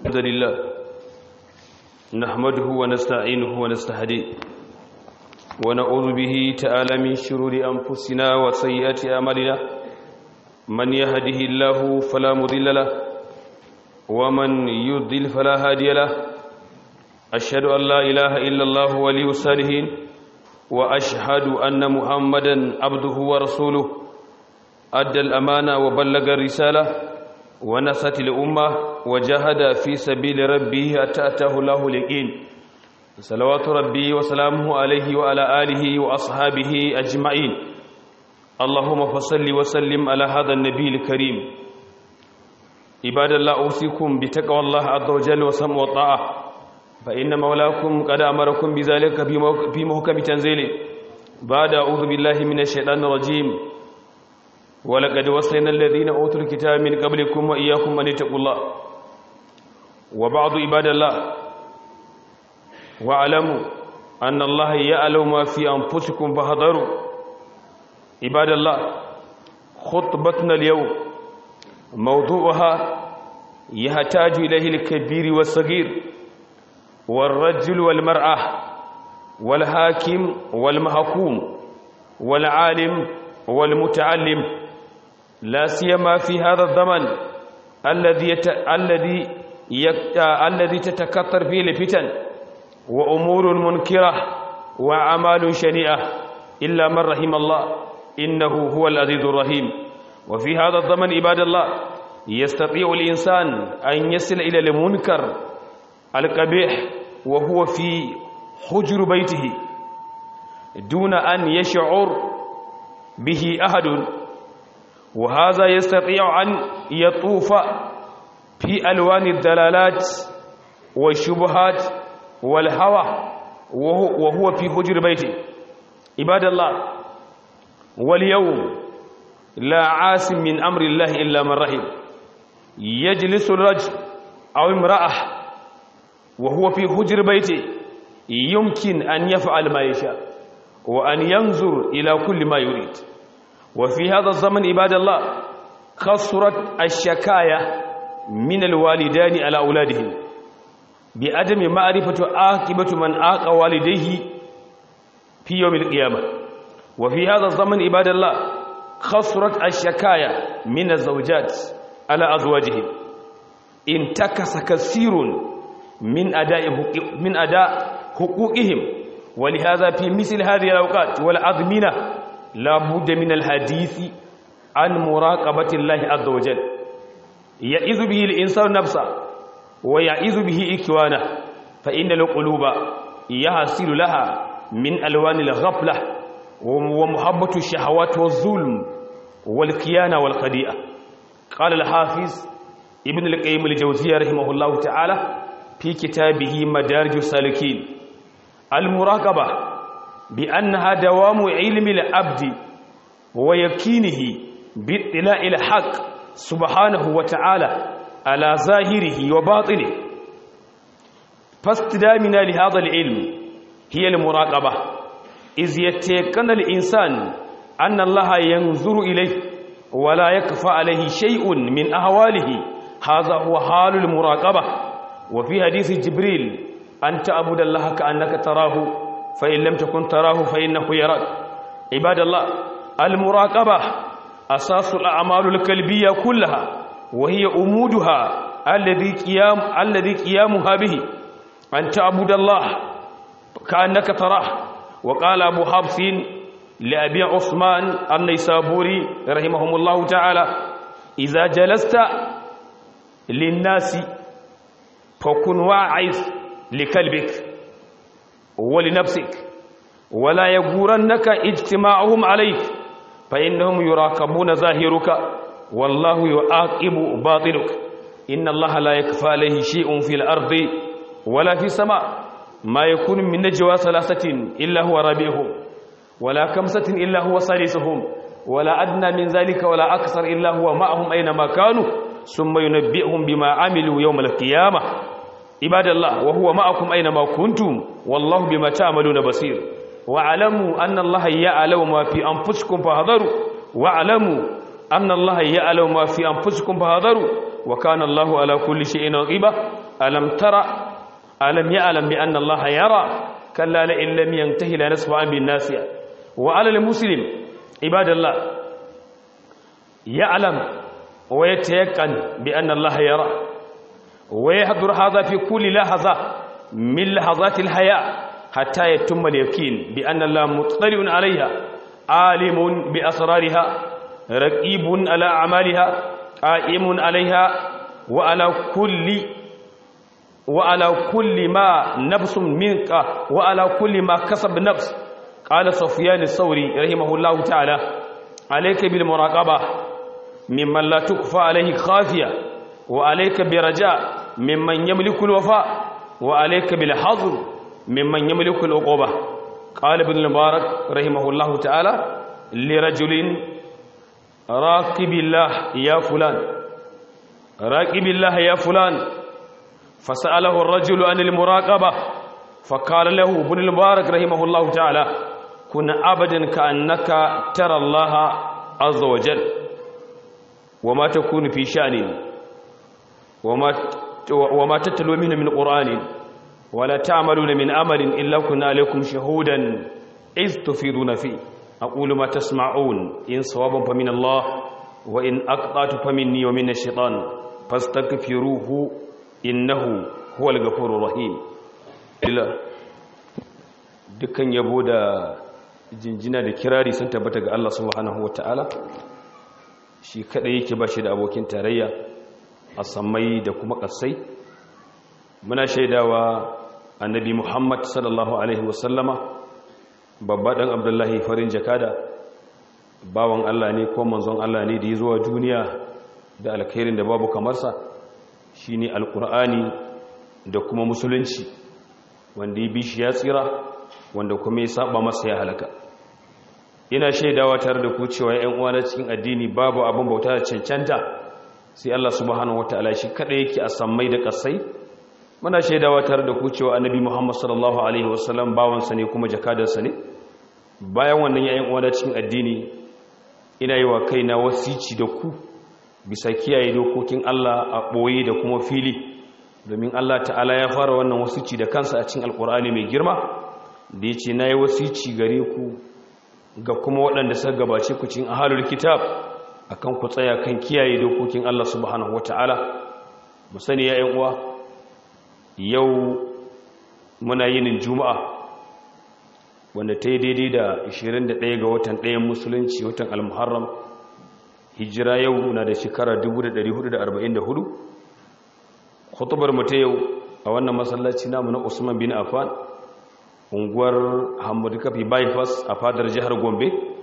الحمد لله نحمده ونستعينه ونستهديه ونعوذ به تعالى من شرور أنفسنا وسيئات أعمالنا من يهده الله فلا مضل له ومن يضلل فلا هادي له أشهد أن لا إله إلا الله ولي الصالحين وأشهد أن محمدا عبده ورسوله أدى الأمانة وبلغ الرسالة ونصت الأمة وجاهد في سبيل ربه حتى أتاه الله اليقين صلوات ربي وسلامه عليه وعلى آله وأصحابه أجمعين اللهم فصل وسلم على هذا النبي الكريم عباد الله أوصيكم بتقوى الله عز وجل وسمع والطاعة فإن مولاكم قد أمركم بذلك في محكم تنزيله بعد أعوذ بالله من الشيطان الرجيم ولقد وصينا الذين أوتوا الكتاب من قبلكم وإياكم أن اتقوا الله وبعض عباد الله واعلموا أن الله يعلم ما في أنفسكم فاحذروا عباد الله خطبتنا اليوم موضوعها يحتاج إليه الكبير والصغير والرجل والمرأة والحاكم والمحكوم والعالم والمتعلم لا سيما في هذا الزمن الذي يت... الذي يت... الذي تتكثر فيه الفتن وأمور منكرة وأعمال شنيئة إلا من رحم الله إنه هو العزيز الرحيم وفي هذا الزمن عباد الله يستطيع الإنسان أن يصل إلى المنكر القبيح وهو في حجر بيته دون أن يشعر به أحد وهذا يستطيع أن يطوف في ألوان الدلالات والشبهات والهوى وهو في حجر بيته عباد الله واليوم لا عاصم من أمر الله إلا من رحم يجلس الرجل أو امرأة وهو في حجر بيته يمكن أن يفعل ما يشاء وأن ينظر إلى كل ما يريد وفي هذا الزمن عباد الله خسرت الشكاية من الوالدان على أولادهم بعدم معرفة عاقبة من عاق والديه في يوم القيامة وفي هذا الزمن عباد الله خسرت الشكاية من الزوجات على أزواجهم انتكس كثير من أداء من أداء حقوقهم ولهذا في مثل هذه الأوقات والأزمنة لا بد من الحديث عن مراقبة الله عز وجل يعيذ به الإنسان نفسه ويعيذ به إكوانه فإن القلوب يحصل لها من ألوان الغفلة ومحبة الشهوات والظلم والكيانة والخديئة قال الحافظ ابن القيم الجوزية رحمه الله تعالى في كتابه مدارج السالكين المراقبة بأنها دوام علم العبد ويقينه باطلاع الحق سبحانه وتعالى على ظاهره وباطنه فاستدامنا لهذا العلم هي المراقبة إذ يتيقن الإنسان أن الله ينظر إليه ولا يكفى عليه شيء من أهواله هذا هو حال المراقبة وفي حديث جبريل أن تعبد الله كأنك تراه فإن لم تكن تراه فإنه يراك عباد الله المراقبة أساس الأعمال القلبية كلها وهي أمودها الذي قيام الذي قيامها به أن تعبد الله كأنك تراه وقال أبو حفص لأبي عثمان النيسابوري رحمهم الله تعالى إذا جلست للناس فكن واعظ لكلبك ولنفسك ولا يغرنك اجتماعهم عليك فإنهم يراقبون ظاهرك والله يعاقب باطنك إن الله لا يكفى عليه شيء في الأرض ولا في السماء ما يكون من نجوى ثلاثة إلا هو رابعهم ولا خمسة إلا هو سادسهم ولا أدنى من ذلك ولا أكثر إلا هو معهم أينما كانوا ثم ينبئهم بما عملوا يوم القيامة عباد الله وهو معكم أينما كنتم والله بما تعملون بصير واعلموا أن الله يعلم ما في أنفسكم فاحذروا واعلموا أن الله يعلم ما في أنفسكم فاحذروا wa kana Allahu ala kulli shay'in raqiba alam tara alam ya'lam bi anna Allah yara kalla la in lam yantahi la nasfa bin nasiya wa ala al muslim ibadallah ya'lam wa yatayaqqan bi anna Allah yara wa yahdhur hadha fi kulli lahza min lahazati al haya hatta yatimma al yaqin bi anna Allah muttali'un alayha alimun bi asrariha raqibun ala a'maliha qa'imun alayha wa ala kulli wa ala kulli ma nafsun minka wa ala kulli ma kasab nafs qala sufyan as-sawri rahimahullahu ta'ala alayka bil muraqaba mimman la tukfa alayhi khafiya wa alayka bi raja mimman yamliku al-wafa wa alayka bil hazr mimman yamliku al-uquba qala ibn al-mubarak rahimahullahu ta'ala li rajulin raqibillah ya fulan raqibillah ya fulan فسأله الرجل عن المراقبة فقال له ابن المبارك رحمه الله تعالى كن أبدا كأنك ترى الله عز وجل وما تكون في شأن وما وما تتلو منه من قرآن ولا تعملون من أمل إلا كنا عليكم شهودا إذ تفيضون فيه أقول ما تسمعون إن صوابا فمن الله وإن أقطعت فمني ومن الشيطان فاستغفروه innahu huwal ghafurur rahim ila dukkan yabo da jinjina da kirari sun tabbata ga Allah subhanahu wataala shi kadai yake bashi da abokin tarayya a sammai da kuma kasai muna shaidawa annabi Muhammad sallallahu alaihi wasallama babba dan Abdullahi farin jakada bawan Allah ne ko manzon Allah ne da ya zuwa duniya da alkhairin da babu kamar sa shi ne alkur'ani da kuma musulunci wanda ya bi shi ya tsira wanda kuma ya saba masa ya halaka ina shaidawa tare da ku cewa ‘yan uwana cikin addini babu abin bauta da cancanta sai Allah subhanahu wa ta'ala shi kada yake a sammai da kasai muna shaidawa tare da ku cewa annabi Muhammad sallallahu alaihi wasallam bawansa ne kuma jakadarsa ne bayan wannan ‘yan uwana cikin addini ina yi wa kaina wasici da ku bisa kiyaye dokokin Allah a ɓoye da kuma fili domin Allah ta'ala ya fara wannan wasici da kansa a cikin alkur'ani mai girma da ya ce na yi wasici gare ku ga kuma waɗanda suka gabace ku cikin ahalul kitab akan ku tsaya kan kiyaye dokokin Allah subhanahu wata'ala mu sani ya yan uwa yau muna yinin juma'a wanda ta yi daidai da 21 ga watan ɗayan musulunci watan al-muharram hijira yau na da shekara 1444 khutubar mu ta yau a wannan masallaci namu na Usman bin Affan unguwar Hamadu Kafi bypass a fadar jihar Gombe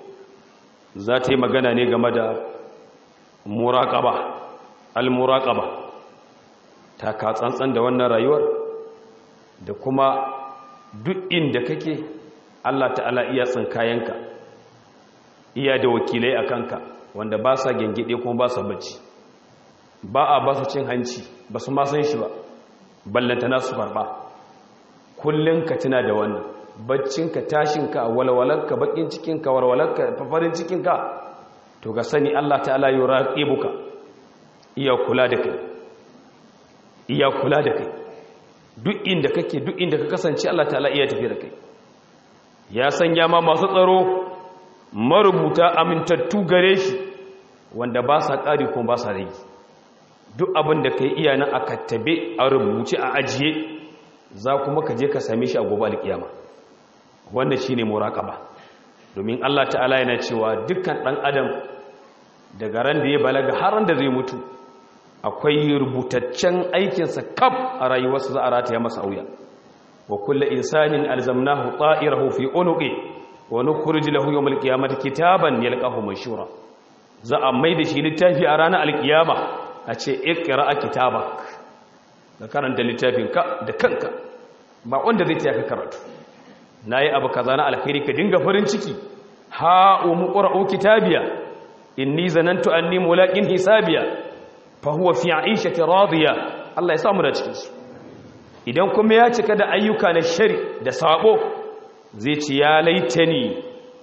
za ta yi magana ne game da muraqaba al-muraqaba ta ka tsantsan da wannan rayuwar da kuma duk inda kake Allah ta'ala iya tsinkayenka iya da wakilai a kanka wanda ba sa gengide kuma ba sa bacci ba a ba su cin hanci ba su ma san shi ba ballanta nasu farba kullum ka tuna da wannan baccinka tashinka walwalarka bakin cikinka walwalarka fafarin cikinka to ga sani Allah ta'ala yi raqibuka iya kula da kai iya kula da kai duk inda kake duk inda ka kasance Allah ta'ala iya tafi da kai ya sanya ma masu tsaro marubuta amintattu gare shi wanda ba sa ƙari kuma ba sa rage duk abin da ka yi iya nan a kattabe a rubuce a ajiye za kuma ka je ka same shi a gobe alƙiyama wanda shi ne muraƙaba domin allah ta'ala yana cewa dukkan ɗan adam daga ran da ya balaga har da zai mutu akwai rubutaccen aikinsa kaf a rayuwarsa za a rataya masa auya wa kulle insanin alzamnahu ta'irahu fi unuqi wa nukhrij lahu yawm alqiyamati kitaban yalqahu manshura za a mai da shi littafi a ranar alkiyama a ce iqra kitabak da karanta littafin ka da kanka ba wanda zai taya ka karatu nayi abu kaza na alkhairi ka dinga farin ciki ha umqra'u kitabiya inni zanantu anni mulaqin hisabiya fa huwa fi 'ishati radiya Allah ya samu da cikin su idan kuma ya cika da ayyuka na shari da sabo zai ci ya laitani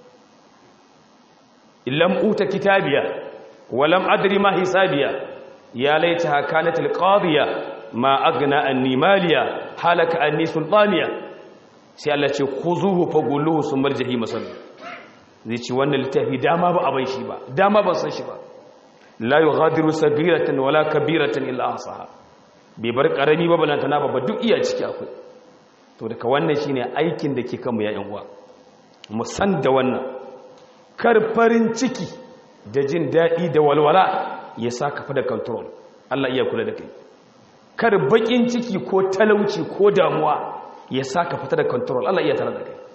lam uta kitabiya wa lam adri ma hisabiya ya laita kanat alqadiya ma agna anni maliya halaka anni sultaniya sai Allah ce khuzuhu fagulluhu sumar jahim sallu zai ce wannan littafi dama ba abai shi ba dama ban san shi ba la yughadiru sagiratan wala kabiratan illa ahsaha bai bar karami ba balantana ba duk iya ciki akwai to daga wannan shine aikin da ke kanmu ya yan uwa mu san da wannan kar farin ciki da jin daɗi da walwala ya sa ka da control Allah iya kula da kai kar bakin ciki ko talauci ko damuwa ya sa ka fita da control Allah iya tare da kai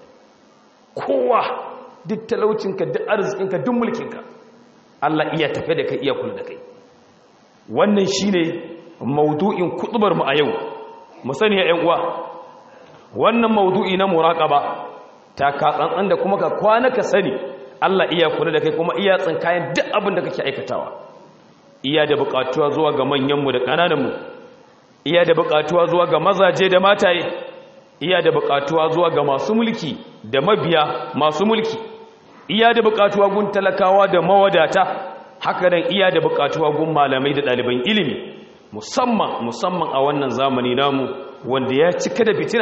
kowa duk talaucinka duk arzikinka duk mulkinka Allah iya tafe da kai iya kula da kai wannan shine maudu'in kutubar mu a yau mu sani ya ƴan uwa wannan maudu'i na muraqaba ta ka tsantsan da kuma ka kwana ka sani Allah iya kula da kai kuma iya tsinkayen duk abin da kake aikatawa iya da buƙatuwa zuwa ga manyanmu da ƙanananmu iya da buƙatuwa zuwa ga mazaje da mataye iya da buƙatuwa zuwa ga masu mulki da mabiya masu mulki iya da buƙatuwa gun talakawa da mawadata haka nan iya da buƙatuwa gun malamai da ɗaliban ilimi musamman musamman a wannan zamani namu wanda ya cika da fitina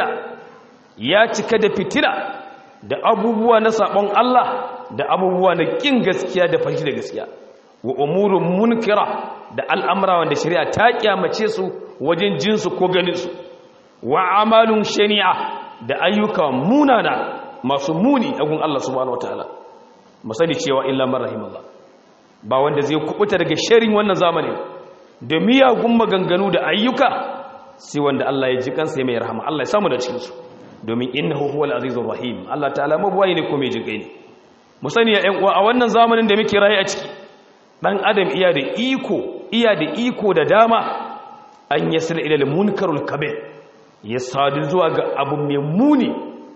ya cika da fitina da abubuwa na sabon Allah da abubuwa na kin gaskiya da fashi da gaskiya wa umurun munkira da al'amura wanda shari'a ta kyamace su wajen jinsu ko ganin su wa amalun shani'a da ayyuka munana masu muni a gun Allah subhanahu wataala musali cewa illa man rahimallah ba wanda zai kubuta daga sharin wannan zamanin da miyagun maganganu da ayyuka sai wanda Allah ya ji kansa mai rahama Allah ya samu da cikin su domin innahu huwal azizur rahim Allah ta'ala mabuwayi ne ko mai jinkai ne mu sani ya ƴan uwa a wannan zamanin da muke rayu a ciki dan adam iya da iko iya da iko da dama an yasila ila al-munkarul kabir ya sadu zuwa ga abu mai muni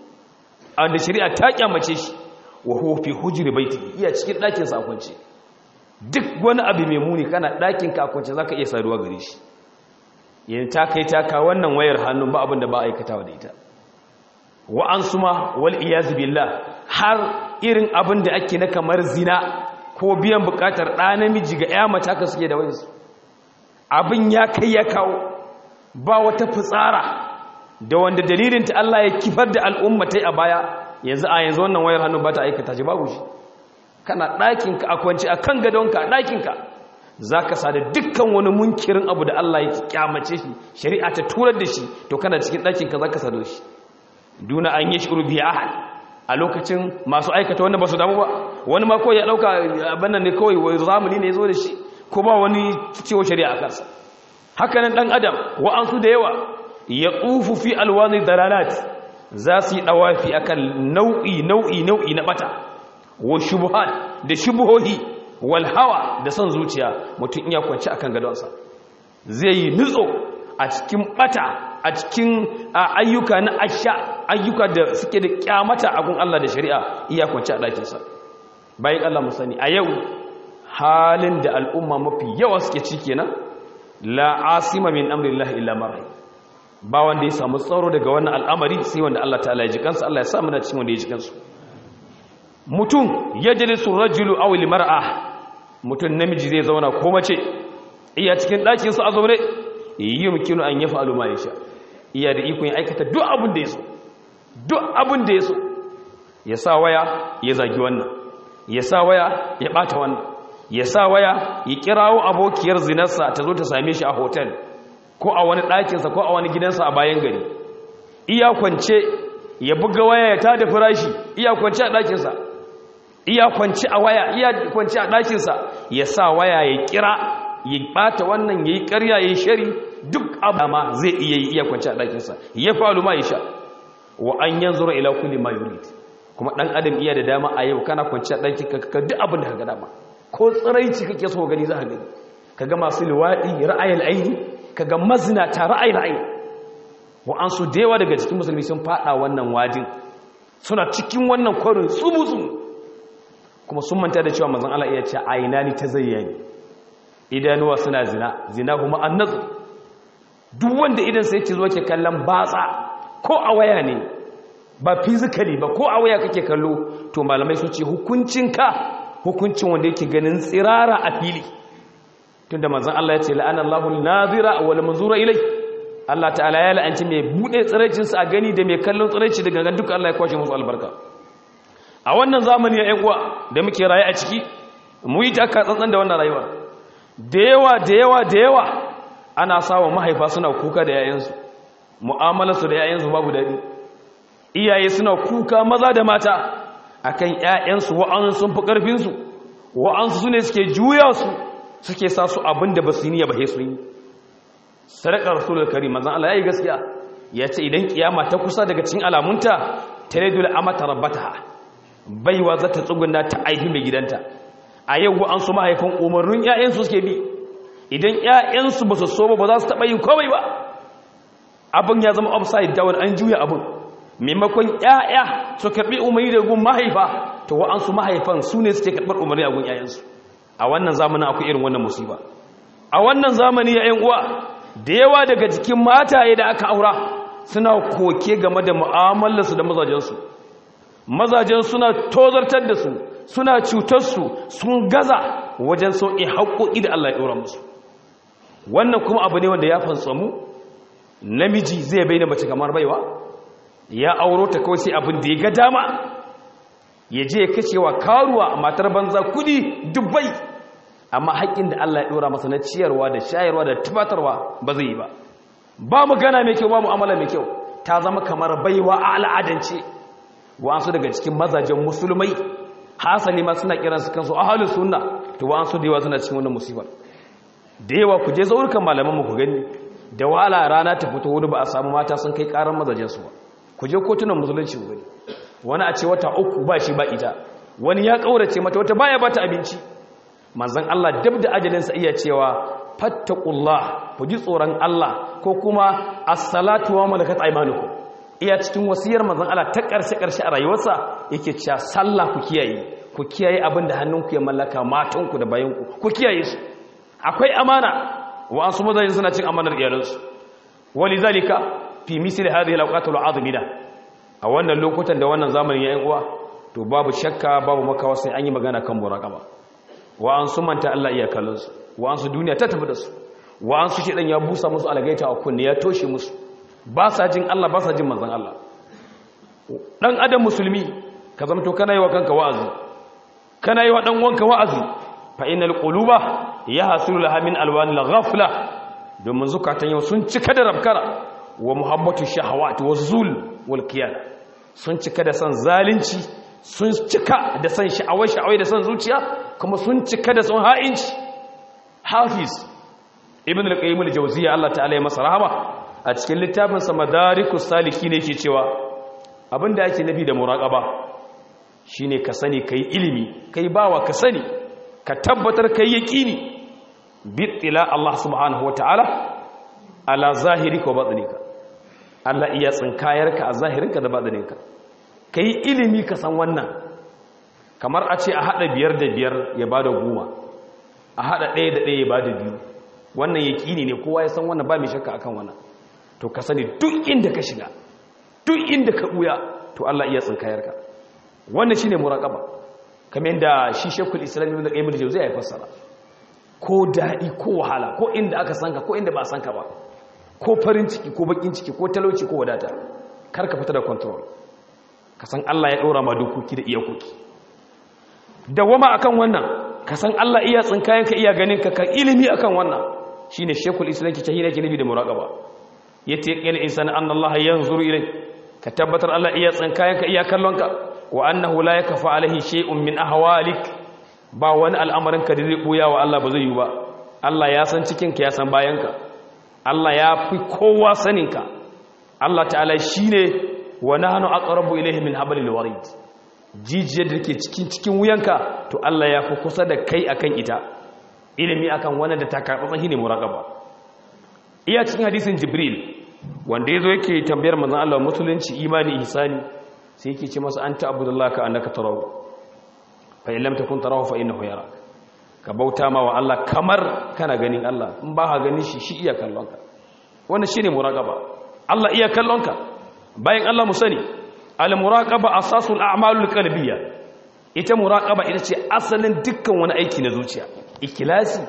da shari'a ta kyamace shi wa huwa fi hujri baiti iya cikin ɗakin sa kwance duk wani abu mai muni kana ɗakin ka kwance zaka iya saduwa gare shi yin ta kai ta ka wannan wayar hannun ba abin da ba aikatawa da ita wa an suma wal iyaz billah har irin abin da ake na kamar zina ko biyan bukatar ɗa namiji ga ya mata ka suke da wayansu abin ya kai ya kawo ba wata fitsara da wanda dalilin ta Allah ya kifar da al'ummatai a baya yanzu a yanzu wannan wayar hannu ba ta aikata shi babu shi kana ɗakinka a kwanci a kan gadonka a ɗakinka za ka sa da dukkan wani munkirin abu da Allah ya kyamace shi shari'a ta turar da shi to kana cikin ɗakinka za ka sa da shi duna an yi shiru biya ahal a lokacin masu aikata wanda ba su damu ba wani ma kawai ya ɗauka abin nan ne kawai wai zamani ne ya zo da shi ko ba wani cewa shari'a a kansa hakanan ɗan adam wa'ansu da yawa ya tsufu fi alwani dalalat za su yi ɗawafi akan nau'i nau'i nau'i na ɓata wa shubuhat da shubuhohi wal hawa da son zuciya mutum iya kwanci akan gadonsa zai yi nutso a cikin ɓata a cikin ayyuka na asha ayyuka da suke da kyamata a gun Allah da shari'a iya kwanci a ɗakinsa bayan Allah mu sani a yau halin da al'umma mafi yawa suke ci kenan la asima min amrillahi illa man rahim ba wanda ya samu tsaro daga wannan al'amari sai wanda Allah ta'ala ya ji kansa Allah ya sa muna cikin wanda ya ji kansu mutum ya jalisu rajulu aw mar'a mutum namiji zai zauna ko mace iya cikin ɗakin sa a zaune yumkinu an yaf'alu ma yasha iya da ikon ya aikata duk abin da ya so duk abin da ya so ya sa waya ya zagi wannan ya sa waya ya bata wannan ya sa waya ya kirawo abokiyar zinarsa ta zo ta same shi a hotel ko a wani ɗakinsa ko a wani gidansa a bayan gari iya kwance ya buga waya ya tada firashi iya kwance a ɗakinsa iya kwance a waya iya kwance a ɗakinsa ya sa waya ya kira ya ɓata wannan ya yi ƙarya ya yi shari duk abu ma zai iya yi iya kwance a ɗakinsa ya falu ma ya sha wa an yanzu ila kulli ma yurid kuma ɗan adam iya da dama a yau kana kwance a ɗakin ka duk abin da ka ga dama ko tsiraici kake so gani za ka gani ka ga masu liwaɗi ra'ayin aini ka ga mazinata ra'ayin aini wa'ansu da yawa daga cikin musulmi sun faɗa wannan wajin suna cikin wannan kwarin tsubu-tsubu kuma sun manta da cewa mazan Allah iya ce aina ni ta zayyani idanuwa suna zina zina kuma an nazu duk wanda idan sai ce zuwa ke kallon batsa ko a waya ne ba physically ba ko a waya kake kallo to malamai su ce hukuncinka hukuncin wanda yake ganin tsirara a fili tunda manzon Allah ya ce la'ana Allahu an-nazira wal manzura ilai Allah ta'ala ya la'anci mai bude tsiraicin sa a gani da mai kallon tsiraici daga gan duka Allah ya kwashe musu albarka a wannan zamani ya uwa da muke raye a ciki mu yi taka tsantsan da wannan rayuwa da yawa da yawa da yawa ana sawa mahaifa suna kuka da yayansu mu'amalarsu da yayansu babu daɗi iyaye suna kuka maza da mata akan ƴaƴansu wa'ansu sun fi ƙarfinsu wa'ansu su ne suke juya su suke sa su abin da ba su yi niyya ba su yi sadakar rasulul karim manzon Allah yayi gaskiya ya ce idan kiyama ta kusa daga cikin alamunta taridul amata rabbataha baiwa za ta tsuguna ta aihi mai gidanta a yau wa'ansu mahaifan umarnin ƴaƴansu suke bi idan ƴaƴansu ba su so ba ba za su taɓa yin komai ba abin ya zama upside down an juya abin maimakon ƴaƴa su karɓi umarni da gun mahaifa to wa'ansu mahaifan su ne suke karɓar umarni a gun ƴaƴansu a wannan zamanin akwai irin wannan musiba a wannan zamani ya ƴan uwa da yawa daga cikin mataye da aka aura suna koke game da mu'amalarsu da mazajensu mazajen suna tozartar da su suna cutar su sun gaza wajen sauƙi haƙoƙi da Allah ya ɗora musu wannan kuma abu ne wanda ya fantsamu namiji zai bai da mace kamar baiwa ya auro ta kawai sai abin da ya ga dama ya je ya kashewa karuwa matar banza kudi dubbai amma haƙƙin da Allah ya ɗora masa na ciyarwa da shayarwa da tubatarwa ba zai yi ba ba magana mai kyau ba mu'amala mai kyau ta zama kamar baiwa a al'adance wa'ansu daga cikin mazajen musulmai hasali ma suna kiransu kansu ahalus sunna to wa'ansu da yawa suna cikin wannan musibar da yawa ku je zaurukan malaman mu ku gani da wahala rana ta fito wani ba a samu mata sun kai karan mazajen su ba ku je kotunan musulunci ku gani wani a ce wata uku ba shi ba ita wani ya kaurace mata wata baya bata abinci manzon Allah dab da ajalinsa iya cewa fattaqullah ku ji tsoron Allah ko kuma as-salatu wa malakat aymanukum iya cikin wasiyar manzon Allah ta karshe karshe a rayuwarsa yake cewa sallah ku kiyaye ku kiyaye abin da hannunku ya mallaka matanku da bayanku ku kiyaye su akwai amana wa asu mazayin suna cin amanar iyalansu walizalika fi misli hadhihi alawqatul azmina a wannan lokutan da wannan zamanin yayin uwa to babu shakka babu makawa sai an yi magana kan muraqaba wa an su manta Allah iya kallon su wa an su duniya ta tafi da su wa an su shedan ya busa musu algaita a kunne ya toshe musu ba sa jin Allah ba sa jin manzon Allah dan adam musulmi ka zamto kana yi wa kanka wa'azi kana yi wa dan wanka wa'azi fa innal quluba yahsulu laha min alwanil ghafla domin zukatan yau sun cika da rabkara wa muhabbatu shahawati wa zul wal qiyam sun cika da san zalunci sun cika da san sha'awai sha'awai da san zuciya kuma sun cika da san ha'inci hafiz ibn al-qayyim al-jawziyya Allah ta'ala ya masa rahama a cikin littafin sa madarikus saliki ne yake cewa abinda ake nabi da muraqaba shine ka sani kai ilimi kai bawa ka sani ka tabbatar kai yaqini bittila Allah subhanahu wataala ala zahirika wa batinika Allah iya tsinkayarka a zahirinka da batininka kai ilimi ka san wannan kamar a ce a hada biyar da biyar ya bada goma a hada ɗaya da ɗaya ya bada biyu wannan yaqini ne kowa ya san wannan ba mai shakka akan wannan to ka sani duk inda ka shiga duk inda ka buya to Allah iya tsinkayarka wannan shine muraqaba kamar yadda shi Sheikhul Islam Ibn Qayyim al-Jawziyya ya fassara ko daɗi ko wahala ko inda aka sanka ko inda ba a sanka ba ko farin ciki ko bakin ciki ko talauci ko wadata kar ka fita da control ka san Allah ya ɗora ma dokoki da iyakoki dawama akan wannan ka san Allah iya tsinkayen ka iya ganin ka kan ilimi akan wannan shine shekul islam ke tahira ke nabi da muraqaba yace qil insana anna Allah yanzuru ilai ka tabbatar Allah iya tsinkayen ka iya kallon ka wa annahu la yakfa alaihi shay'un min ahwalik ba wani al'amarinka da zai ɓuya wa Allah ba zai yi ba Allah ya san cikinka ya san bayanka Allah ya fi kowa saninka Allah ta'ala shi ne wa na hannu aqrabu ilayhi min hablil warid jijiyar da ke cikin cikin wuyanka to Allah ya fi kusa da kai akan ita ilimi akan wannan da ta karɓa shine muraqaba iya cikin hadisin jibril wanda yazo yake tambayar manzon Allah musulunci imani ihsani sai yake ce masa anta abudullah ka annaka tarawu fa in lam takun tarahu fa innahu yarak ka bauta ma wa Allah kamar kana ganin Allah in ba ka ganin shi shi iya kallon ka wannan shine muraqaba Allah iya kallon ka bayan Allah mu sani al muraqaba asasul a'malul qalbiyya ita muraqaba ita ce asalin dukkan wani aiki na zuciya ikhlasi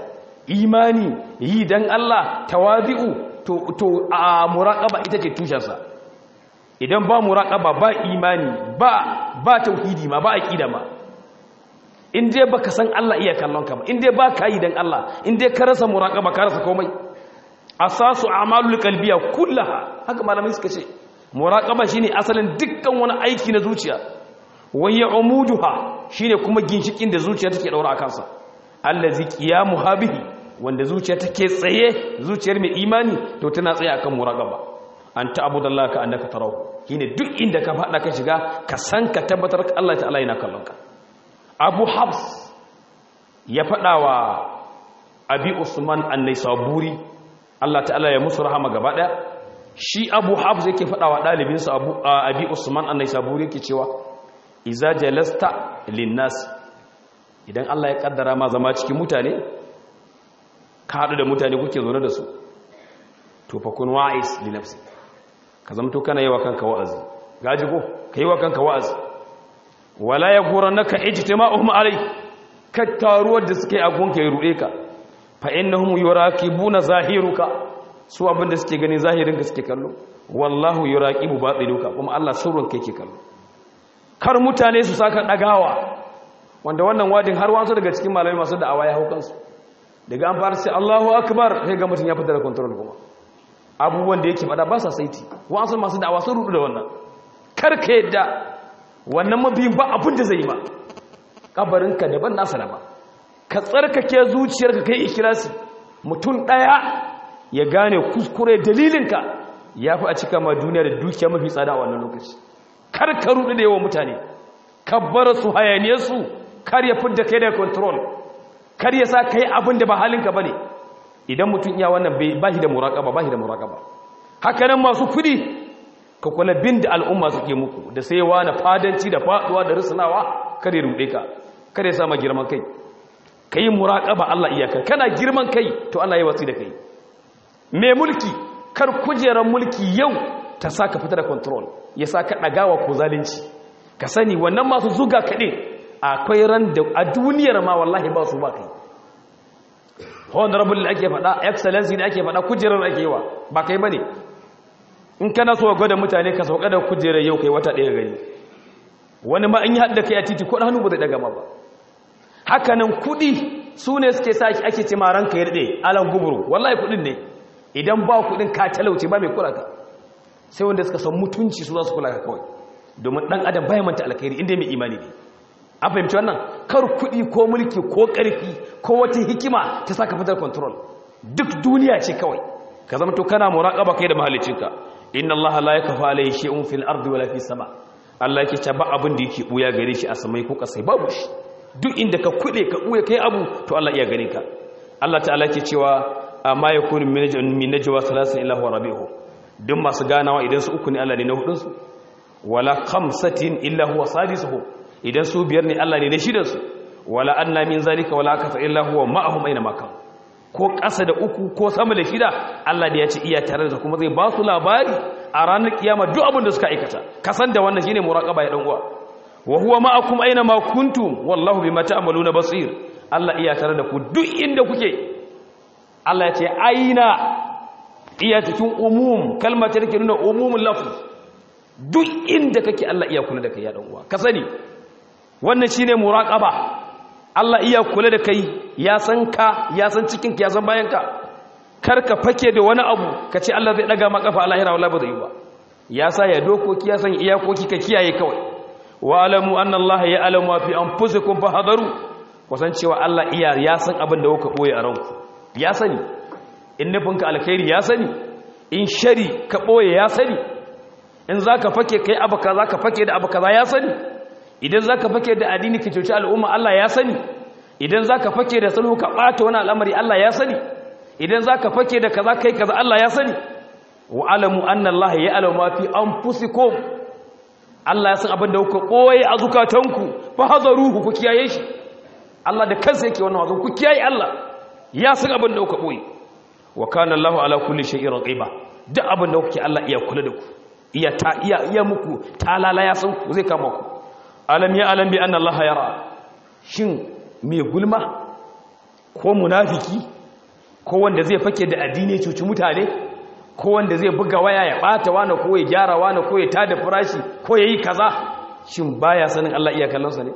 imani yi dan Allah tawazi'u to to a muraqaba ita ce tushensa idan ba muraqaba ba imani ba ba tauhidi ma ba aqida ma in dai baka san Allah iya kallon ka ba in dai baka yi dan Allah in dai ka rasa muraqaba ka rasa komai asasu a'malul qalbiyya kullaha haka malamai suka ce muraqaba shine asalin dukkan wani aiki na zuciya wayya umuduha shine kuma ginshikin da zuciya take daura a kansa allazi qiyamu habihi wanda zuciya take tsaye zuciyar mai imani to tana tsaye akan muraqaba anta abudallahi ka annaka tarahu shine duk inda ka fada ka shiga ka san ka tabbatar Allah ta'ala yana kallon ka Abu Habs ya fada wa Abi Usman an-Naisaburi Allah ta'ala ya musu rahama gaba daya shi Abu Habs yake fada wa dalibinsa Abu Abi Usman an-Naisaburi yake cewa iza jalasta linnas idan Allah ya kaddara ma zama cikin mutane ka haɗu da mutane kuke zaune da su to fa kun wa'is li nafsi ka zamto kana yi wa kanka wa'azi gaji ko ka yi wa kanka wa'azi wala ya gurannaka ijtima'uhum alai ka taruwar da suke a gunka ya ruɗe ka fa innahum yuraqibuna zahiruka su abin da suke gani zahirin ka suke kallo wallahu yuraqibu batinuka kuma Allah sirrin kai ke kallo kar mutane su saka dagawa wanda wannan wadin har wasu daga cikin malamai masu da'awa ya hau kansu daga an fara sai Allahu akbar sai ga mutum ya fita da control kuma abubuwan da yake fada ba sa saiti wasu masu da'awa sun rudu da wannan kar ka yadda wannan mabiyin ba abin da zai yi ma kabarinka daban nasa daban ka tsarkake zuciyarka kai ikhlasi mutum daya ya gane kuskure dalilinka ya fi a cika ma duniya da dukiya mafi tsada a wannan lokaci kar ka rudu da yawan mutane kabbar su hayaniyar su kar ya fidda kai da control kar ya sa kai abin da ba halinka bane idan mutum iya wannan ba shi da muraƙaba ba shi da muraƙaba haka nan masu kudi ka kula bin da al'umma suke muku da saiwa na fadanci da faduwa da risanawa kare ruɗe ka kare sama girman kai ka yi muraƙaba Allah iyakar kana girman kai to Allah ya watsi da kai mai mulki kar kujerar mulki yau ta sa ka fita da control ya sa ka ɗagawa ko zalunci ka sani wannan masu zuga kaɗe akwai ran da a duniyar ma wallahi ba su ba kai honorable da ake faɗa excellency da ake faɗa kujerar ake yi wa ba kai ba ne in kana so gwada mutane ka sauka da kujerar yau kai wata ɗaya gani wani ma in yi haɗa kai a titi ko hannu ba zai daga ma ba hakanan kuɗi su ne suke sa ake ce ma ranka ya daɗe alan guburu wallahi kuɗin ne idan ba kuɗin ka talauce ba mai kula ka sai wanda suka san mutunci su za su kula ka kawai domin ɗan adam bai manta alkhairi inda mai imani ne an fahimci wannan kar kuɗi ko mulki ko ƙarfi ko wata hikima ta saka fitar control duk duniya ce kawai ka zama to kana muraqaba kai da mahallicinka inna allaha la yakfa alayhi shay'un fil ardi wala fis sama Allah yake ce ba abin da yake buya gare shi a samai ko kasai babu shi duk inda ka kuɗe ka buya kai abu to Allah iya gare ka Allah ta'ala yake cewa amma yakunu min najwa salasin illa huwa rabi'uhu duk masu ganawa idan su uku ne Allah ne na hudun su wala khamsatin illa huwa sadisuhu idan su biyar ne Allah ne na shidansu wala anna min zalika wala akasa illa huwa ma'ahum aina makan ko ƙasa da uku ko sama da shida Allah da ya ce iya tare da kuma zai ba su labari a ranar kiyama duk abin da suka aikata kasan da wannan shine muraqaba ya dan uwa wa huwa ma'akum aina ma kuntum wallahu bima ta'maluna basir Allah iya tare da ku duk inda kuke Allah ya ce aina iya cikin umum kalmar ta take nuna umumul lafz duk inda kake Allah iya kula da kai ya dan uwa ka sani wannan shine muraqaba Allah iya kula da kai ya san ka ya san cikin ka ya san bayan ka kar ka fake da wani abu ka ce Allah zai daga maka fa lahira wallahi ba zai yi ba ya sa ya dokoki ya san iyakoki ka kiyaye kawai wa alamu anna Allah ya alamu fi anfusikum fa hadaru kusan cewa Allah iya ya san abin da kuka boye a ranku ya sani in nufinka alkhairi ya sani in shari ka boye ya sani in zaka fake kai abu kaza ka fake da abu kaza ya sani idan za ka fake da addini ka cuci al'umma Allah ya sani idan za ka fake da sulhu ka ɓata wani al'amari Allah ya sani idan za ka fake da kaza kai kaza Allah ya sani wa alamu anna Allah ya alamu ma fi anfusikum Allah ya san abin da kuka koyi a zukatanku fa hazaruhu ku kiyaye shi Allah da kansa yake wannan wazo ku kiyaye Allah ya san abin da kuka koyi wa kana Allah ala kulli shay'in raqiba duk abin da kuke Allah iya kula da ku iya ta iya iya muku talala ya san ku zai kama ku alam ya alam bi anna allaha yara shin mai gulma ko munafiki ko wanda zai fake da addini cuci mutane ko wanda zai buga waya ya bata wani ko ya gyara wani ko ya tada farashi ko ya yi kaza shin baya sanin Allah iya kallonsa ne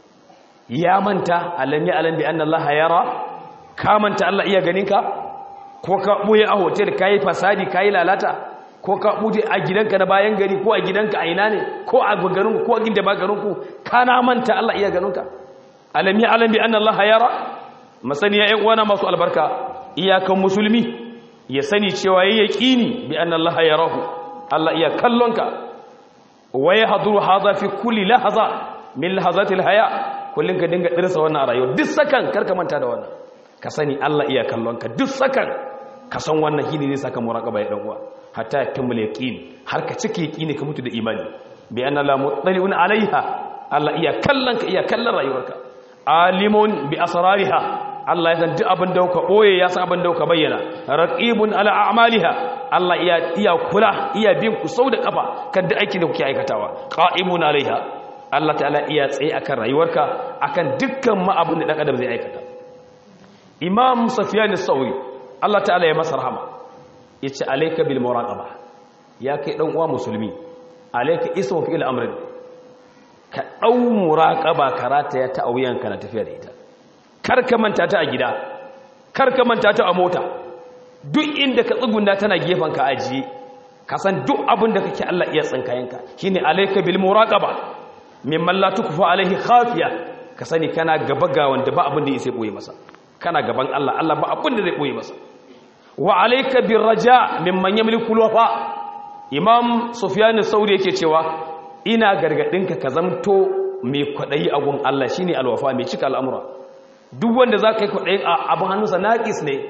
ya manta alam ya alam bi anna Allah yara ka manta Allah iya ganinka ko ka buye a hotel kai fasadi kai lalata ko ka bude a gidanka na bayan gari ko a gidanka a ina ne ko a garin ko a ginda ba garin ku kana manta Allah iya ganinka alam ya alam bi anna Allah yara masaniya ƴan uwana masu albarka iyakan musulmi ya sani cewa yayi yaqini bi anna Allah yarahu Allah iya kallonka wa yahduru hadha fi kulli lahza min lahzati alhaya kullun ka dinga dirsa wannan a rayuwa duk sakan karka manta da wannan ka sani Allah iya kallonka duk sakan ka san wannan shine zai saka muraqaba ya dan uwa hatta yakmul yaqin har ka cike yaqini ka mutu da imani bi anna la muttali'un alaiha Allah iya kallonka iya kallon rayuwarka alimun bi asrariha Allah ya san duk abin da ka boye ya san abin da ka bayyana raqibun ala a'maliha Allah iya iya kula iya bin ku sau da kafa kan duk aikin da kuke aikatawa qa'imun alaiha Allah ta'ala iya tsaye akan rayuwarka akan dukkan ma abin da dan adam zai aikata Imam Sufyan as-Sauri Allah ta'ala ya masa rahama yace alayka bil muraqaba ya kai dan uwa musulmi alayka ismu fi'il amrin ka dau muraqaba karata ya ta auyanka na tafiya da ita kar ka manta ta a gida kar ka manta ta a mota duk inda ka tsugunda tana gefen ka ajiye ka san duk abin da kake Allah iya tsinkayenka shine alayka bil muraqaba mimman la tukfa alaihi khafiya ka sani kana gaba ga wanda ba abin da yake boye masa kana gaban Allah Allah ba abin da zai boye masa wa alayka bir raja mimman yamliku wafa imam sufyan sauri yake cewa ina gargadinka ka zamto mai kwadayi a gun Allah shine alwafa mai cika al'amura duk wanda zaka yi kwadayin abin hannunsa naqis ne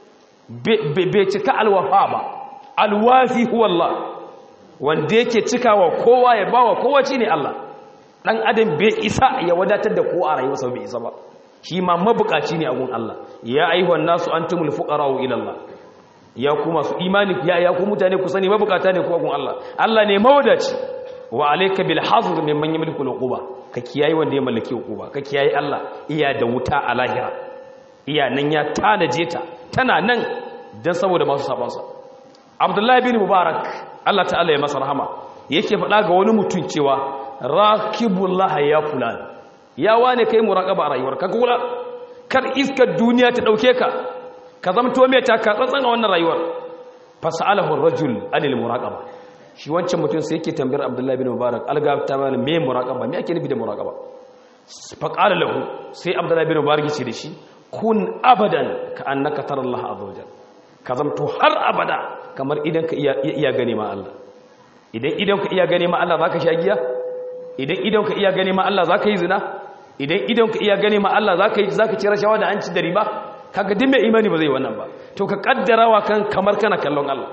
bai cika alwafa ba alwafi huwa Allah wanda yake cikawa kowa ya bawa kowa shine Allah dan adam bai isa ya wadatar da ko a rayuwarsa bai isa ba shi ma mabukaci ne a gun Allah ya ayyuhan nasu antumul fuqara'u ila Allah ya ku masu imani ya ya ku mutane ku sani mabukata ne ku a gun Allah Allah ne mawadaci wa alayka bil hazr mimman yamliku al uquba ka kiyaye wanda ya mallaki uquba ka kiyaye Allah iya da wuta a lahira iya nan ya tanaje ta tana nan dan saboda masu sabansa Abdullahi bin Mubarak Allah ta'ala ya masa rahama yake faɗa ga wani mutum cewa rakibullah ya fulan ya wane kai muraqaba a rayuwar ka kula kar iskar duniya ta dauke ka ka zamto mai taka tsantsan a wannan rayuwar fasalahu ar-rajul anil muraqaba shi wancan mutum sai yake tambayar Abdullahi bin Mubarak alga ta mana me muraqaba me ake nufi da muraqaba fa qala lahu sai Abdullahi bin Mubarak ya ce da shi kun abadan ka annaka tara Allah azza wajal ka zamto har abada kamar idan ka iya iya gane ma Allah idan idan ka iya gane ma Allah zaka sha giya idan idan ka iya gane ma Allah zaka yi zina idan idan ka iya gane ma Allah zaka yi zaka ci rashawa da an ci da riba kaga din mai imani ba zai wannan ba to ka kaddara wa kan kamar kana kallon Allah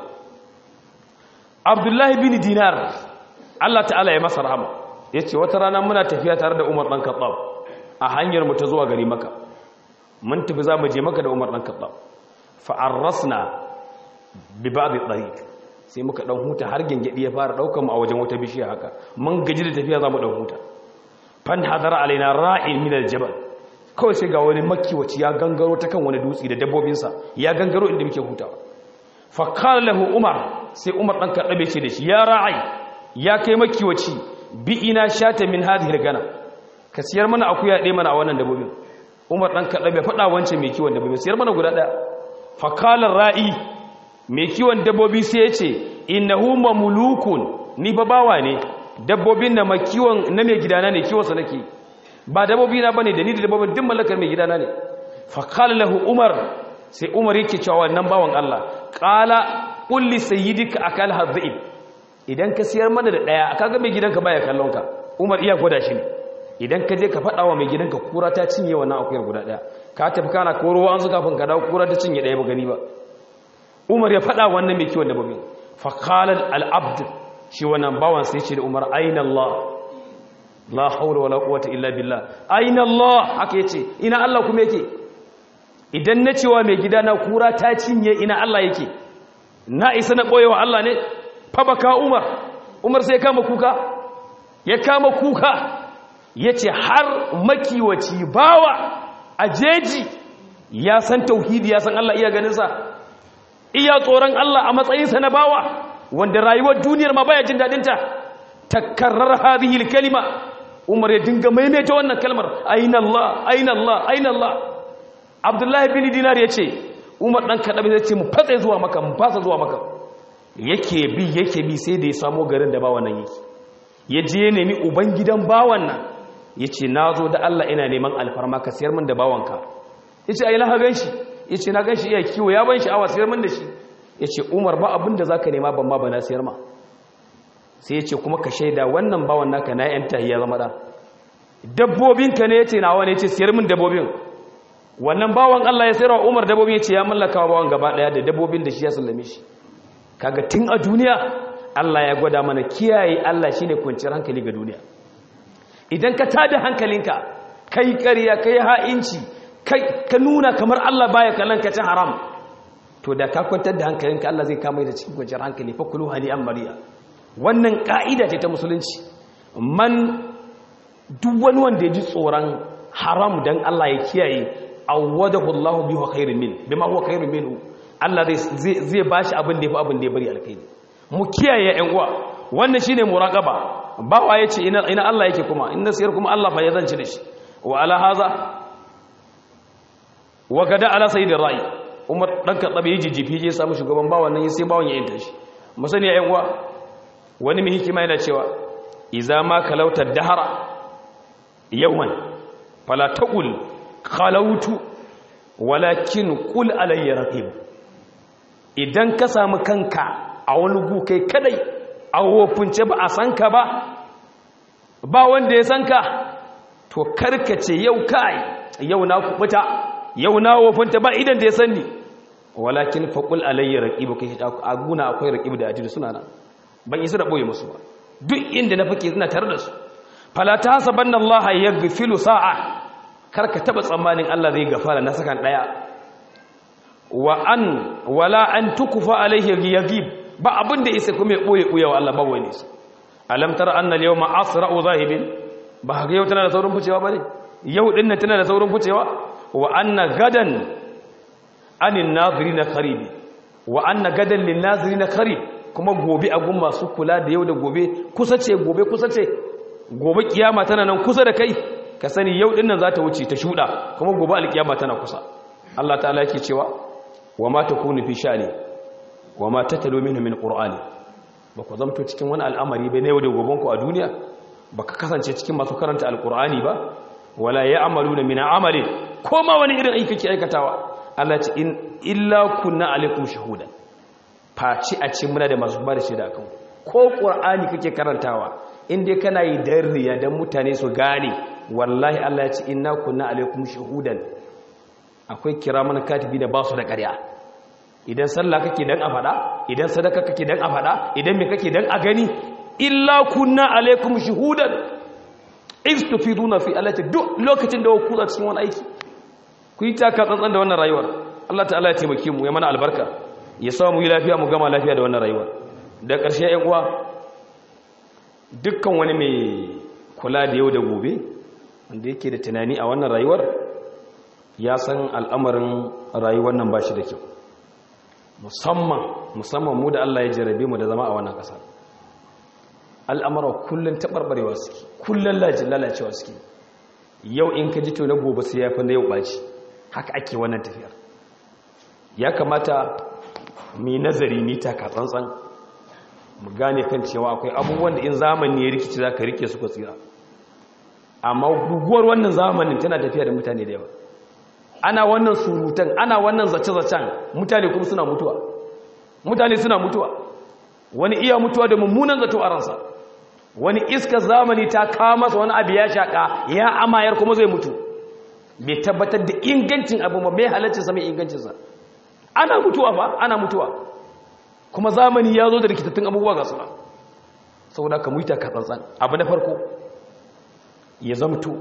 Abdullahi bin Dinar Allah ta'ala ya masa rahama yace wata rana muna tafiya tare da Umar dan Khattab a hanyar mu ta zuwa gari Makka mun tafi za mu je Makka da Umar dan Khattab fa arrasna bi ba'd at-tariq sai muka dan huta har gengedi ya fara daukar mu a wajen wata bishiya haka mun gaji da tafiya za mu dan huta fan hadara alaina ra'in min al-jabal kawai sai ga wani makiwaci ya gangaro ta kan wani dutse da dabbobinsa ya gangaro inda muke hutawa fa qala lahu umar sai umar dan kadabe ce da shi ya ra'ai ya kai makiwaci bi ina shata min hadhihi al-gana ka siyar mana akuya ɗaya mana a wannan dabbobin umar dan kadabe faɗa wancan mai kiwon dabbobin siyar mana guda ɗaya fa qala ra'i mai kiwon dabbobi sai ya ce innahu mamlukun ni ba bawa ne dabbobin na makiwon na mai gidana ne kiwonsa nake ba dabbobi na bane da ni da dabbobin duk mallakar mai gidana ne fa qala lahu umar sai umar yake cewa wannan bawan Allah qala qul li sayyidika akal hadhib idan ka siyar mana da daya kaga mai gidanka baya kallon ka umar iya gwada shi ne idan ka je ka faɗa wa mai gidanka kura ta cinye wannan akuyar guda daya ka tafi kana koro an su kafin ka dawo kura ta cinye daya ba gani ba umar ya faɗa wannan mai kiwon dabbobin fa qala al abd shi wannan bawan sai ce da umar aina Allah la haula wala quwwata illa billah aina Allah haka yace ina Allah kuma yake idan na cewa mai gida na kura ta cinye ina Allah yake na isa na boyewa Allah ne fa baka umar umar sai kama kuka ya kama kuka yace har makiwaci bawa a jeji ya san tauhidi ya san Allah iya ganinsa iya tsoron Allah a matsayinsa na bawa wanda rayuwar duniyar ma baya jin dadinta takarrar hadhihi kalima Umar ya dinga maimaita wannan kalmar aina Allah aina Allah aina Allah Abdullahi bin Dinar yace Umar dan kadabi zai ce mu fatsa zuwa maka mu fasa zuwa maka yake bi yake bi sai da ya samu garin da bawan nan yake ya je ya nemi uban gidan bawan nan yace nazo da Allah ina neman alfarma ka siyar min da bawanka yace ai na ha ganshi yace na ganshi iya kiwo ya ban sha'awa siyar min da shi yace Umar ba abin da zaka nema ban ma bana siyar ma sai yace kuma ka shaida wannan bawan naka na yanta ya zama da dabbobinka ne yace nawa ne yace siyar min dabbobin wannan bawan Allah ya sayarwa Umar dabbobin yace ya mallaka wa bawan gaba daya da dabbobin da shi ya sallame shi kaga tun a duniya Allah ya gwada mana kiyaye Allah shine kwanciyar hankali ga duniya idan ka tada hankalinka kai ƙarya kai ha'inci kai ka nuna kamar Allah baya kallon ka cin haram to da ka kwantar da hankalinka Allah zai kama da cikin kwanciyar hankali fa kulu hani an mariya wannan ka'ida ce ta musulunci man duk wani wanda ya ji tsoron haram dan Allah ya kiyaye awwadahu Allah bi huwa khairun min bima huwa khairun minhu Allah zai zai bashi abin da yafi abin da ya bari alkhairi mu kiyaye ƴan uwa wannan shine muraqaba bawa yace ina ina Allah yake kuma in nasiyar kuma Allah fa ya zance da shi wa ala haza wa gada ala sayyidir ra'i Umar dan kaddabe yaji jifi je samu shugaban bawan nan sai bawan ya yanta shi musani ƴan uwa wani mai hikima yana cewa idza ma kalauta dahara yawman fala taqul khalautu walakin qul alayya raqib idan ka samu kanka a wani gu kai kadai a wofince ba a san ka ba ba wanda ya san ka to karkace yau kai yau na kubuta yau na wofinta ba idan da ya sanni walakin faqul alayya raqib kai a guna akwai raqib da ajidu suna nan ban isa da boye musu ba duk inda na fake suna tare da su fala tahsabanna allaha yaghfilu sa'a karka taba tsammanin Allah zai gafara na sakan daya wa an wala an tukfa alaihi yaghib ba abin da isa kuma ya boye boye wa Allah ba wani su alam tara anna al-yawma asra'u zahibin ba ga yau tana da saurin ficewa bane yau din nan tana da saurin ficewa wa anna gadan anin nazirin qarib wa anna gadan lin nazirin qarib kuma gobe a gun masu kula da yau da gobe kusa ce gobe kusa ce gobe kiyama tana nan kusa da kai ka sani yau din nan za ta wuce ta shuda kuma gobe alkiyama tana kusa Allah ta'ala yake cewa wa ma takunu fi sha'ni wa ma tatalu minhu min qur'ani ba ku zamto cikin wani al'amari bai na yau da goben ku a duniya ba ka kasance cikin masu karanta alqur'ani ba wala ya'maluna min amali ko ma wani irin aiki kake aikatawa Allah ce in illa kunna alaikum shahudan faci a ce muna da masu ba da shaida kan ko qur'ani kake karantawa in dai kana yi dan riya dan mutane su gane wallahi Allah ya ce inna kunna alaikum shahudan akwai kiraman katibi da ba su da ƙarya idan sallah kake dan a faɗa idan sadaka kake dan a faɗa idan me kake dan a gani illa kunna alaikum shuhudan istufiduna fi allati duk lokacin da ku za cikin wani aiki ku yi taka tsantsan da wannan rayuwar Allah ta'ala ya taimake mu ya mana albarka ya sa mu yi lafiya mu gama lafiya da wannan rayuwar da ƙarshe ƴan uwa dukkan wani mai kula da yau da gobe wanda yake da tunani a wannan rayuwar ya san al'amarin rayuwar nan ba shi da kyau musamman musamman mu da Allah ya jarabe mu da zama a wannan ƙasa al'amara kullum taɓarɓarewa suke kullum lalacewa suke yau in ka ji to na gobe sai ya fi na yau ɓaci haka ake wannan tafiyar ya kamata mai nazari ni taka tsantsan mu gane kan cewa akwai abubuwan da in zamani ya rikici za ka rike su ka tsira amma guguwar wannan zamanin tana tafiya da mutane da yawa ana wannan surutan ana wannan zace-zacen mutane kuma suna mutuwa mutane suna mutuwa wani iya mutuwa da mummunan zato a ransa wani iska zamani ta kawo masa wani abu ya shaƙa ya amayar kuma zai mutu bai tabbatar da ingancin abu ba mai halaccinsa mai ingancinsa ana mutuwa ba ana mutuwa kuma zamani ya zo da rikitattun abubuwa ga suna saboda ka muita ka tsantsan abu na farko ya zamto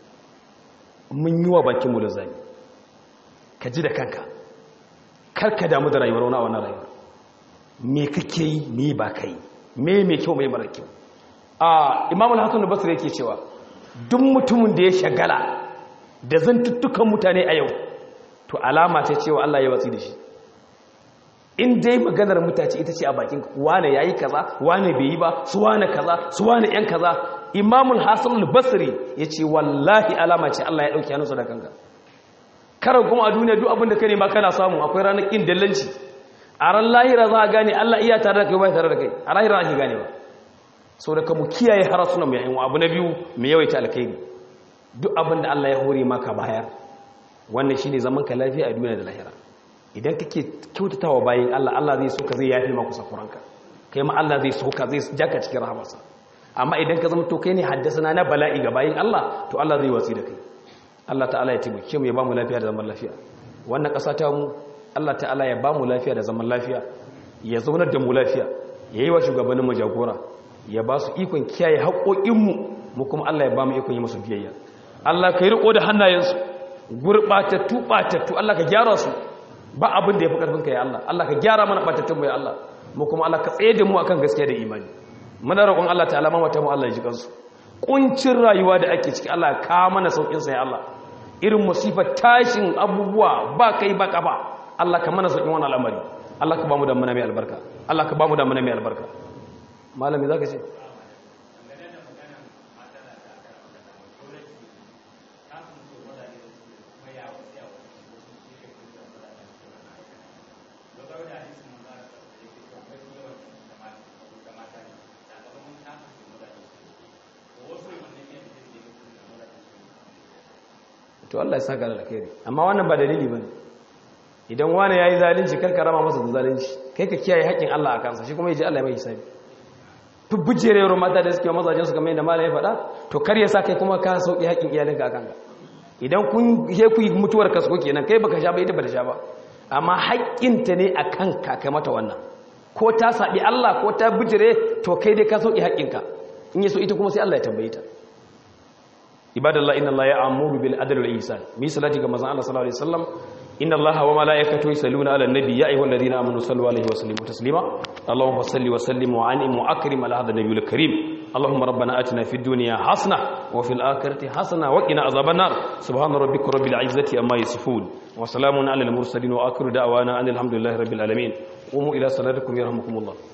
mun yi wa bakinmu da zami ka ji da kanka karka damu da rayuwar wani a wannan rayuwar me kake yi me ba ka yi me mai kyau mai mara kyau a imamul hassan da basir yake cewa duk mutumin da ya shagala da zantuttukan mutane a yau to alama ce cewa Allah ya watsi da shi in dai maganar mutace ita ce a bakin wane yayi kaza wane bai yi ba su wane kaza su wane yan kaza imamul hasan al-basri yace wallahi alama ce Allah ya dauke hannunsa da kanka kar kuma a duniya duk abin da kane ma kana samu akwai ranar kin dallanci a ran lahira za a gane Allah iya tare da kai ba tare da kai a lahira ake gane ba sau da ka mu kiyaye harasunan mu yayin abu na biyu mu yawaita alkhairi duk abin da Allah ya hore maka bayar wannan shine zaman ka lafiya a duniya da lahira idan kake kyautatawa bayin Allah Allah zai so ka zai yafe maka sakuranka kai ma Allah zai so ka zai jaka cikin rahamarsa amma idan ka zama to kai ne haddasa na bala'i ga bayin Allah to Allah zai watsi da kai Allah ta'ala ya taimake mu ya bamu lafiya da zaman lafiya wannan ƙasa ta mu Allah ta'ala ya bamu lafiya da zaman lafiya ya zaunar da mu lafiya yayi wa shugabannin mu jagora ya ba su ikon kiyaye haƙoƙin mu mu kuma Allah ya bamu ikon yi musu biyayya Allah ka yi riko da hannayensu gurbatattu batattu Allah ka gyara su ba abin da ya fi karfin ka ya Allah Allah ka gyara mana batattun mu ya Allah mu kuma Allah ka tsaye da mu akan gaskiya da imani muna roƙon Allah ta'ala mamata mu Allah ya ji kansu kuncin rayuwa da ake ciki Allah ka mana saukin sa ya Allah irin musifar tashin abubuwa ba kai ba kafa Allah ka mana saukin wannan al'amari Allah ka ba mu da mana mai albarka Allah ka ba mu da mana mai albarka malami zaka ce to Allah ya saka da alkhairi amma wannan ba dalili bane idan wani yayi zalunci kar ka rama masa da zalunci kai ka kiyaye haƙin Allah a kansa shi kuma yaji Allah ya mai hisabi fubbujerewar mata da suke mazajin su kamar yadda malai ya faɗa to kar ya sa kai kuma ka sauki haƙin iyalinka a kanka idan kun he ku mutuwar kasko kenan kai baka sha ba ita ba ta sha ba amma haƙƙinta ne a kanka kai mata wannan ko ta saɓi Allah ko ta bijire to kai dai ka sauki haƙƙinka in yaso ita kuma sai Allah ya tambaye ta ibadallah inna Allah ya'muru bil adli wal ihsan mi salati ga manzon Allah sallallahu alaihi wasallam inna Allah wa malaikatahu yusalluna ala nabi ya ayyuhalladhina amanu sallu alaihi wa sallimu taslima allahumma salli wa sallim wa anim wa akrim ala hadha nabiyil karim اللهم ربنا آتنا في الدنيا حسنة وفي الآخرة حسنة وقنا عذاب النار سبحان ربك رب العزة أما يصفون وسلام على المرسلين وآخر دعوانا أن الحمد لله رب العالمين قوموا إلى صلاتكم يرحمكم الله